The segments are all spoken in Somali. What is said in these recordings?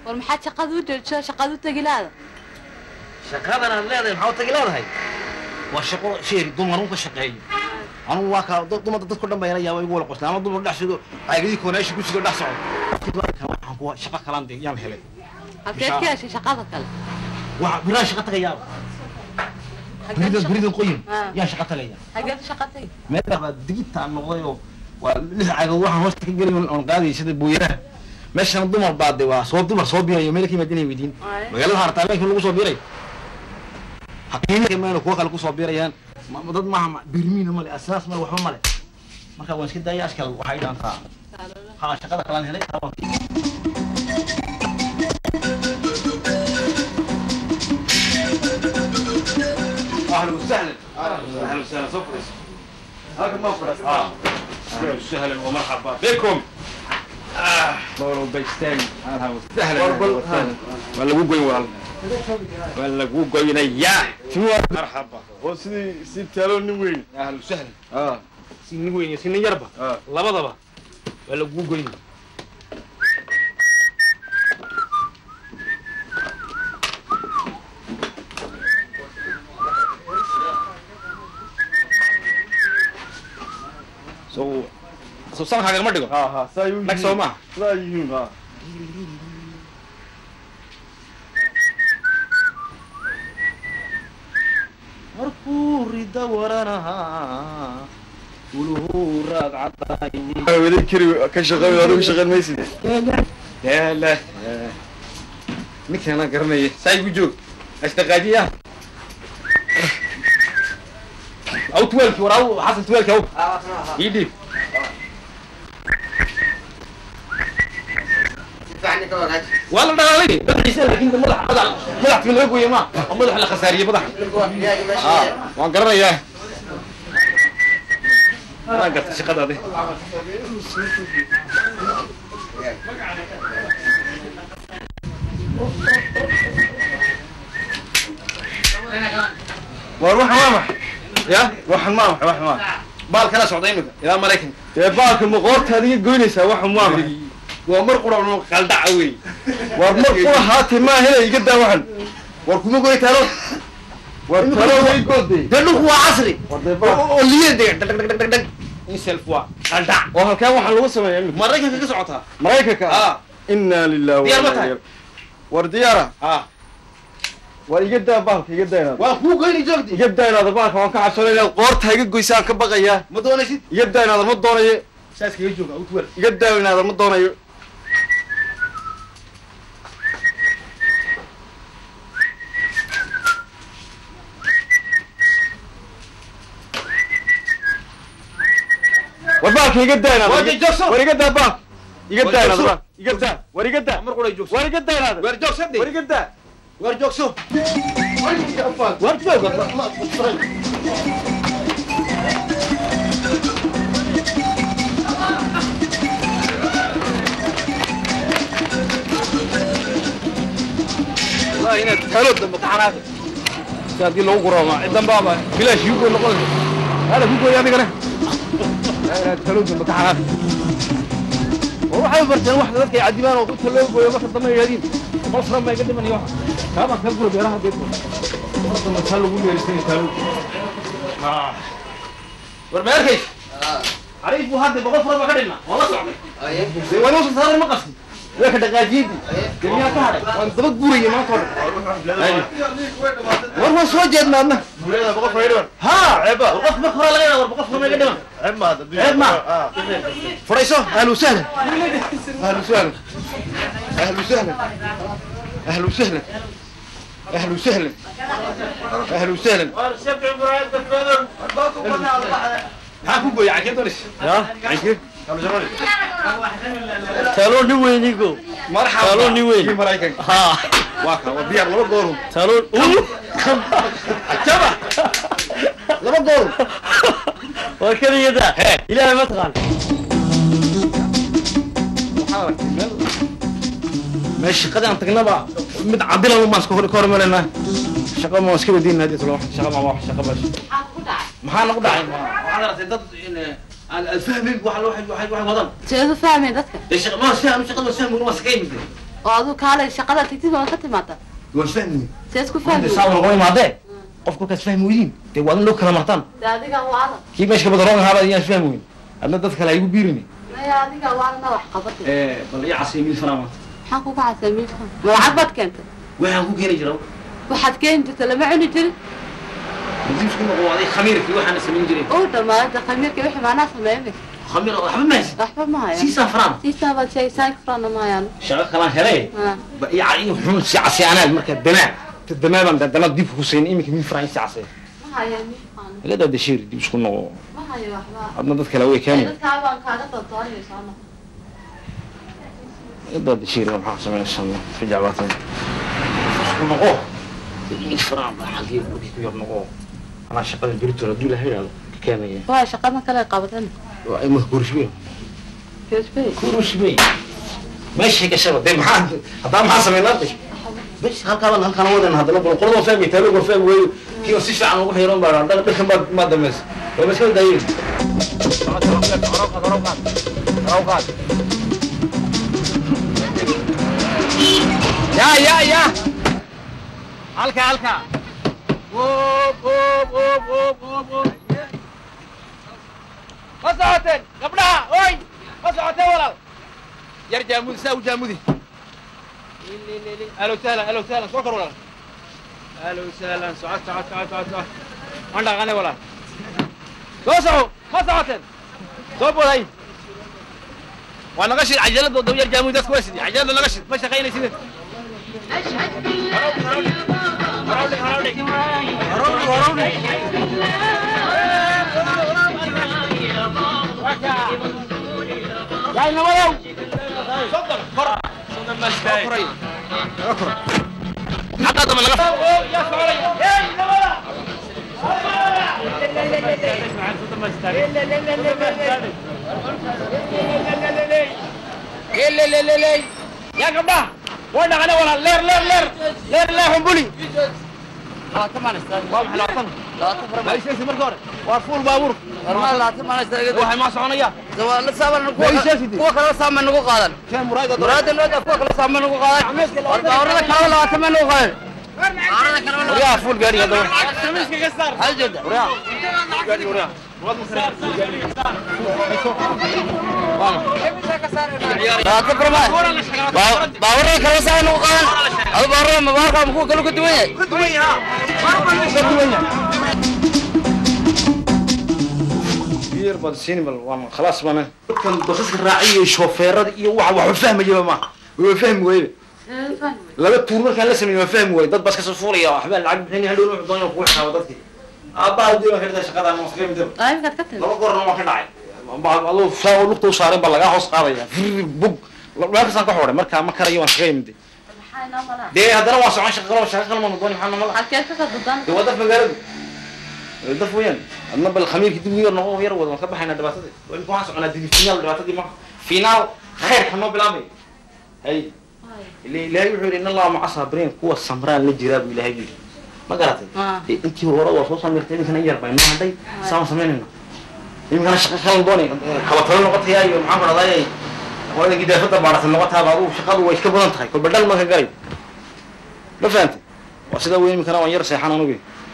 war maxaad shaqada u joojisa shaqada u tegilaada shaqadan aad leedahay maxaa u tagi leedahay waa shaqo sheeri dumar un ka shaqeeyo anugu waa kaa dad- dumarda dadku dhan baa ila yaaba igu wala qosla ama dumar dhex sido caagadii kooneeshi ku sido dhex socdo Marka waxaan kuwa shaqo kalaan de yaan helay halkeed ka heshay shaqada kale waa biraan shaqa tagayaaba beridan beridan qoyin Ah. yaan shaqa tagaya hageed shaqa tagi meel baa digidtaan noqday oo waa lix caagood waxaan hoosta ka gelay oon qaadayay sida booyaraha meeshana dumar baa de waa soo dumar soo biirayo meel ka yimaadinay weydiin Waaye. magaalada hartaa meelkii lagu soo biiray haqiiqa meelo kuwa kale kusoo biirayaan ma- ma- dad maaha ma- birmiina male asaas male waxba male marka waan iska daaya askal waxay dhaantaa ha shaqada kalaan helay taa waan اهلا وسهلا اهلا وسهلا صفرس هذا مفرس اه اهلا وسهلا ومرحبا بكم Loro Baystani. سهلا وسهلا ولا مو قوي والله ولا مو قوي يا مرحبا oo sidii si talo nin weyn اهلا وسهلا ah si nin weyn iyo si nin yarba ah labadaba waa lagu goyn so so sankaga ma dhigo ha ha saa yu nag soo maaha saa yihiin ha markuu rida waranahaa uluhu raagcadaay wada kiri ka shaqeey adigu shaqeyn maysid yaala ninkaan garanaya saa igu joog asdaqaajiya aw tuwaalki war aw xasan tuwaalki aw ii dhiib waa la dhalaalay madaxiisa laakiin madax madax madaxka laga gooyay ma oo madax la khasaariyey madax ah waan garanayaa waan gartay shaqadaadi war wax ma max ya waxan ma max wax ma baal kala socda imika ilaa maraykanka dee baalka maqoorta adiga goynaysaa wax ma max waa mar qura no qaldaca wey war mar kula haatay ma hele iga daa waxan war kuma goy talo war talo way goodey dee dhulku waa casri war dee baal oo liya dega dhag dhag dhag dhag dhag in self waa qaldac oo halkaan waxaan lagu sameeyaa imika maraykanka ka socotaa maraykanka ah inaa lillahi Diyaar ma wa inaa tahay? ilaihi war diyaara ah war iga daa baalka iga daa inaad waa kuu goyni joogti iga daa inaad baalka waan ka cabsanay inaad qoorta iga goysaan ka baqayaa ma doonaysid iga daa inaad ma doonayo saas kaga jooga u tuwal iga daa inaad ma doonayo war baalka iga daa inaad War joogso. war iga daa baal iga War daa inaad joogso. baal iga daa war iga daa mar qura joogso war iga daa inaad war joogsade war iga daa war joogso war jooga والله inaad talo dambe taxanaaqi si haddii lagu guroomaa cidan baaba bilaash igu goy noqon hada ku gooy adigana inaad talo dambe taxanaaqi war waxay barteen wax dadka ay cadibaan oo inta loo gooyo marka dambe yidhahdiin boqol furan baa iga dhiman iyo waxa kaabaan ka gura beeraha deedko mar dambe taa lagu yeerisanay talo war ma arkays xariif buu hadda boqol fura baa ka dhigna waa la socday dee waa inuu saaray ma qasin waa ka dhaqaajiyadii dee miyaa ka hadhay waan daba guraya maanta oo dhan war waan soo jeedna adna ha ceeba war qof marka hore laga yaaba war boqol fura ma iga dhiman ceeb maad ceeb ma furayso ahlu sahlan ahlu sahlan ahlu sahlan ahlu sahlan ahlu sahlan ahlu sahlan maxaa ku gooya cankee doonaysa ya cankee talo nin weynigo marxaba Talo nin weyn. kii maraykanka ha waa kan waa diyaar laba goorun talo jaba laba goorun waa keligada ilaahay ma taqaan waxaa aragtay meel meel shaqadii aan tagnaba mid cadilan baan iska hor ka hormarinaa shaqa ma iska wadiin hadii tolo shaqa ma wax shaqa bas maxaa nagu dhacay waxaad aragtay dad aan fahmin wax wax wax wax wadan seedu fahmay dadka dee shaqa ma fahmin shaqada fahmin ma sakay mid oo aduu kaalay shaqada tigtid waa ka timaada waan fahmi see isku hadda fahmi saa lagama imaadee qofku markaad fahmi weydiin dee waa in loo kala martaan de adiga waala kii meesha ka badaroon ahaaba ayaan fahmi weyn adna dad kale haygu biirini maya adiga waalana wax qabata bal ii casay mid fanaa maanta maxaan kuga casay miilka ma lacag baad keentay waxaan ku keeni jira waxaad keeni jirta lama cuni jirin nasiifku noqo aday khamiirkii waxaana samayn jiray uu dhammaada khamiirka wixii maanaa sameeyay khamiir waxba ma haysid waxba ma hayaan siisaa fanaan siisaa baad sheegaysaa furana ma hayaan shaqo kalaan helay Ha. ba ii ca- ii xun si casay anaad marka damaa ta damaa baan dandana dib ku siin iminka min faraan si casay ma hayaan miilkaan laga daa dashiir dib isku noqo ma hayo waxba adna dad kale way keeni dadkaa baan kaaga doondoonaysaa noqo laga daa dashiir maxaa samaynaysaa fi jacbaatan isku noqo min faraan baa xagee burkii ku yar noqo anaa shaqada biritoon hadduu ilaha yidhahdo ka keenaya waa shaqadan kale qabadan waa ima guurshbey geesbey guurshbey meeshay gashaba dee maxaa haddaa maxaa samaynaa bes halkaabaan halkaan wadan haddana bal qoladoo fahmi taalo gor fahmi weeyo kiiba si fiican ugu xiran baa dhan dhankan baa maa dambaysa waa maskala daayin ya ya ya halka halka Whoop, whoop, whoop, whoop, whoop, whoop. ma socoteen gabdhaha oy ma socoteen walaal yar jaamudi saa u jaamudi ahlo sahlan ahlo sahlan soo kor walaal ahlo sahlan socod socod socod socod socod aan dhaqane walaal soo soco ma socoteen soo boday waa naga shid cajaladooda yar jaamudi dadku waa sidii cajalada naga shid ma shaqaynaysidin يا نوايو صدق فرع صدق ما استاهل حتى هذا من الغفل يا سوري يا نوايا لا لا لا لا يا جماعه وين انا ولا لير لير لير لير لير حنبلي labaatan maan istaagay waa maxay labaatan labaatan fara ma isheesi marka hore waa fuul baabuur warmaa labaatan maan istaagay waxay ma soconaya la saaban Ma ii sheegtid? kuwa kale saaman nagu qaadan keen muraayda muraada nooda kuwa kale saaman nagu qaadan war baawarada kale labaatan maan nagu qaadan baawarada kale وريها فول قاري هذا hal jeeda وريها قاري وريها labaatan fara maa baawarada kale saaman nagu qaadan adu baawarada ma baawarka ma kuwa kale ka duwan yahay biyar baad siini bal waan khalaas bana dadkan basaska raaciyo shoofeerada iyo waxa waxba fahmayaba ma waa fahmi weybe laba tuur markaan la sameeyey waa fahmi waaye dad bas kasoo fuulaya waxbaa lacag bixin hadhow wuxuu doonaya kugu xisaabo dadkii aabbaha dii baan ka dhigtay shaqada ama maskaxda midaba qaybkaad ka timi laba goorna waa ka dhacay adoo saa lugta u saaren baa lagaa hoos qaadaya fir bug meel kastaan ka xoray markaa ma karayo waan shaqeey mide maxaa inoo malaa dee haddana waa socon shaqa kalo shaqa kalma dooni maxaa namala halkeed ka kadudan dee waa dad magaaladu dad weeyaan adna bal khamiirkii dib u yar noqon yar wada waan ka baxaynaa dhibaatadii imika waxaan soconaa dili finaal dhibaatadii ma finaal khayrka noo bilaabay hay ile ilaahay wuxuu yidhi in allaha maca saabiriin kuwa samraan la jiraa buu ilaahay yidhi ma garatay Ah. Dee intii hore waa soo samirtay iminkana in yar bay noo hadhay saan samaynayna iminkana shaqa kalan doonay kala talo noqotaya iyo maxaan ku dhahday hooyada gidaafada baadhatan noqotaaba adugu shaqadu way iska badan tahay kolba dhal ma ka galay ma fahantay waa sidaa weyn iminkana waan yar seexan anugu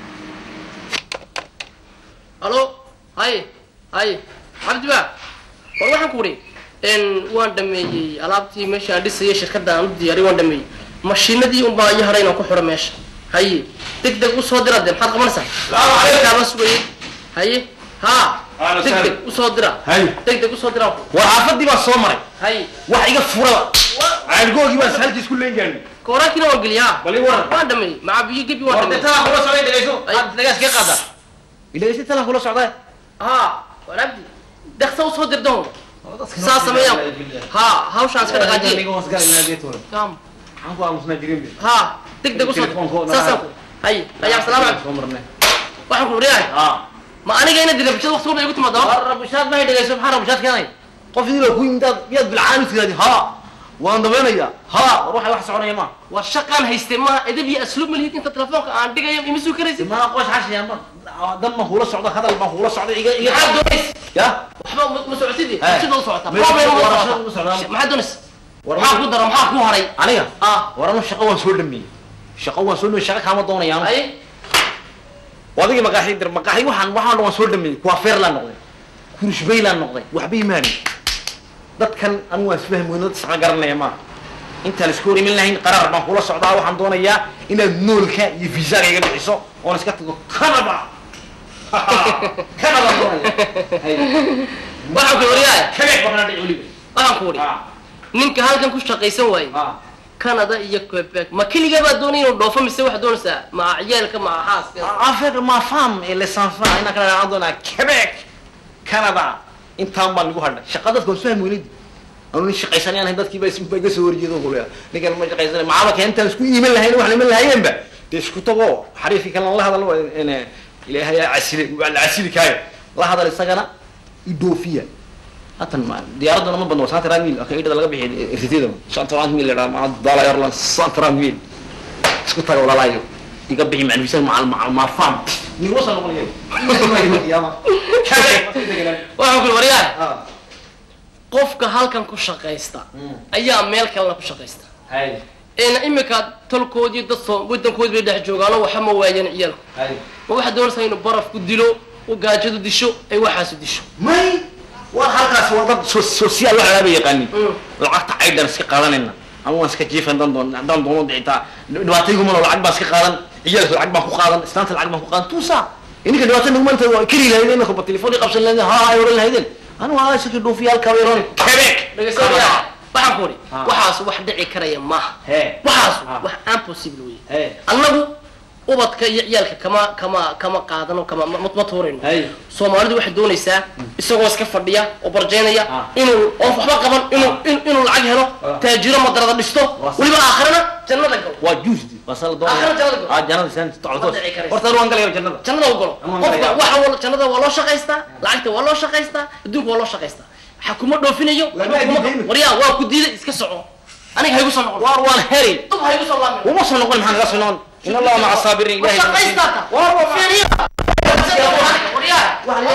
halo hay hay cabdi ba war waxaan ku wari n waan dhameeyey alaabtii meesha aan dhisayay shirkadda aan u diyaariyay waan dhameeyey mashiinadii un baa iyo haray inaan ku xidho meesha haye deg deg usoo dira de maxaad qabanaysaa kaa la sugayay haye ha Ahlan deg deg usoo dira Haye. deg deg usoo dira war xaafadii baa soo maray haye wax iga furaba caadgoogii baa halkiis ku leen gaarnay kooraankiina waan geliyaa bal ii waran waan dhameeyey maca biyo gebi waan war dhameeyey deetaa kula socday dhegayso Ay. aad dhagaas ka qaada dhegayso tala kula socday ha war abdi deksa usoo dirdoon saa sameeyaan ha hawshaan iska dhaqaajiye Naam. maxaan ku aamusnaa jirin ها دق دق وصل Telefoonka ساسا هاي هاي السلام عليكم soo marnay waxaan ku wariyahay aa ma aniga ina dilay bulshada waqti walba igu timaado war rabushaad ma dhegayso maxaa rabushaad keenay qof idin ku yimid miyaad bilcaan tiraadi ha waan dabeynaya ha war waxa wax soconaya ma war shaqaan haystay ma edab iyo asluub ma lihid inta telefoonka aan dhigayo ima suu karaysid ma qoys xashaya ma dan ma hula socdo hadal ma hula socdo iga iga maxaad doonays ya waxba ma- ma socotidi Hey. bulshada u socota Ma- problem u warashada u socota socdaa. maxaad doonays maxaa ku dara maxaa ku haray aniga ah war anu shaqo waan soo dhameeyey shaqo waan soo dhameeyey shaqo kaama doonaya anu ay wadigii maqaaxi dir maqaaxi waxaan waxaan dhan waan soo dhameeyey kuwafeer laan noqday kurishbay laan noqday waxba imaani dadkan anu waan isfahmi weyno dad saqa garanaya maaha intaan isku hor imin lahayn qaraar baan kula socdaa waxaan doonayaa inaad noolka iyo viisaga iga bixiso oon iska tago canada canada doonaya waxaan ku wariyaay quebec baan dhici weliba waxaan ku wari ninka halkan ku shaqaysan waayey canada iyo quebec ma keligaa baa doonaya inuu dhoofo mise waxaad doonaysaa ma ciyaalka ma xaaska affaire ma femme et les enfants inaan kala aan doonaa quebec canada intaan baan igu hadhay shaqa dadka waan isfahmi weynidi anu nin shaqaysanayaan ahayn dadkii baa is- baa iga soo horjeedo kulea ninkan ma shaqaysanay maxaaba keentaan isku iiman lahayn wax iman lahayeenba dee isku tago xariifkii kalena la hadal in ilaahay aa casile waa la casili kaayo la hadal isagana idoofiya hatan ma diyaaraduna ma badno santrand mil aka idhada laga bixiy irtitida santrand mil ladhaa maa dala airline santrand mil isku taga walaalaayo iga bixi macnifisa macal macal maafam nigula soo noqonayo waxaan ku wariyaay qofka halkan ku shaqaysta ayaa meel kalena ku shaqaysta een imika tolkoodii dad soo wadankoodi bay dhex joogaano waxa ma waayeen ciyaalku ma waxaad doonaysaa inuu baraf ku dilo u gaajadu disho ay waxaasu disho may war halkaas waa dad so- sosiyaal wax laaba yaqaanin Mm. lacagta caydhan iska qaadanayna ama waan iska jiifan dan doon haddaan doono dhicitaa dhibaataygumano lacag baan iska qaadan ciyaalka lacag baan ku qaadan islaanta lacag baan ku qaadan tuusa ininka dhibaata nagumanta waa keli lahaydeen marka ba telefoon qabsan lahaydeen ha ay oran lahaydeen anu waa isaki dhuufiyaalka weeron quebec dhegeyso wariyaay waxaan ku wari waxaas wax dhici karaya maaha Hee. waxaas Ah. wax impossible weye Hee. annagu ubadka iyo ciyaalka kama kama kama qaadano kama ma ma tuurayno Hey. soomaalidu waxay doonaysaa isagoo iska fadhiya oo barjaynaya Ah. inuu oon waxba qaban inuu in- inuu lacag helo taajiro madarada dhisto Waa weliba aakhirana jannada galo waa juusdi waa sala doonaya Aakhira jannada galo. ah jannada san tocdos Ma dhici karayso. horta anu waan galaya jannada jannada u galo Ama qofka galaya. waxa wal- jannada waa loo shaqaystaa lacagta waa loo shaqaystaa adduunka waa loo shaqaystaa waxa kuma dhoofinayo Waa waxba kuma- diidayna. waryaa waa ku diiday iska soco aniga haygu soo noqon waar waan heri dub haygu soo laamin uma soo noqon maxaa naga soo noqon in allaha maca saabiriin ilahay shaqaystaata fiiriya waryaa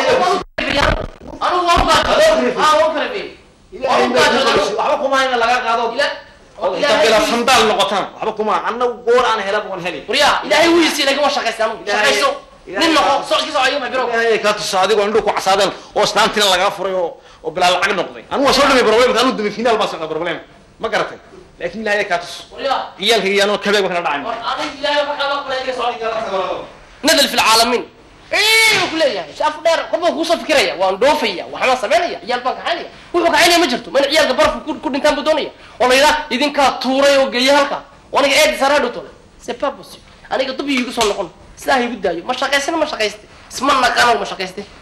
anigu waan gaajo ah waan kala beey waan gaajo waxba kuma hayna laga qaado bila sandaal noqotaan waxba kuma annagu goor aan helaba waan heli waryaa ilaahay wuu yisi laakiin waa shaqaysta anigu shaqayso nin noqo socodkii socoyo ma biro ilaahay ka tusa adigo indhu ku casaadeen oo islaantina lagaa furay oo oo bilaa lacag noqday anu waa soo dhamay problemka anu dumi finaal baa socda problem ma garatay laakiin ilaahay ka tus waryaa ciyaalka iyo anoo kabeeg waxna dhacay anigu ilaahay waxa kala qolay ka socoyo nadal fi العالمين ايه وكل يعني شاف دير قبل كوسا فكريا وان دوفيا وحنا سمينيا عيال بان كحاليا wuxuu kaxaynaya ma jirto mana ciyaalka barafku ku ku dhintaan buu doonaya oo la yidhaha idinkaa tuuray oo geeya halka oo aniga eedi saraa dhutole c'est pas possible aniga dub iigu soo noqon sidaa ha igu daayo ma shaqaysana ma shaqayste isma naqaano ma shaqayste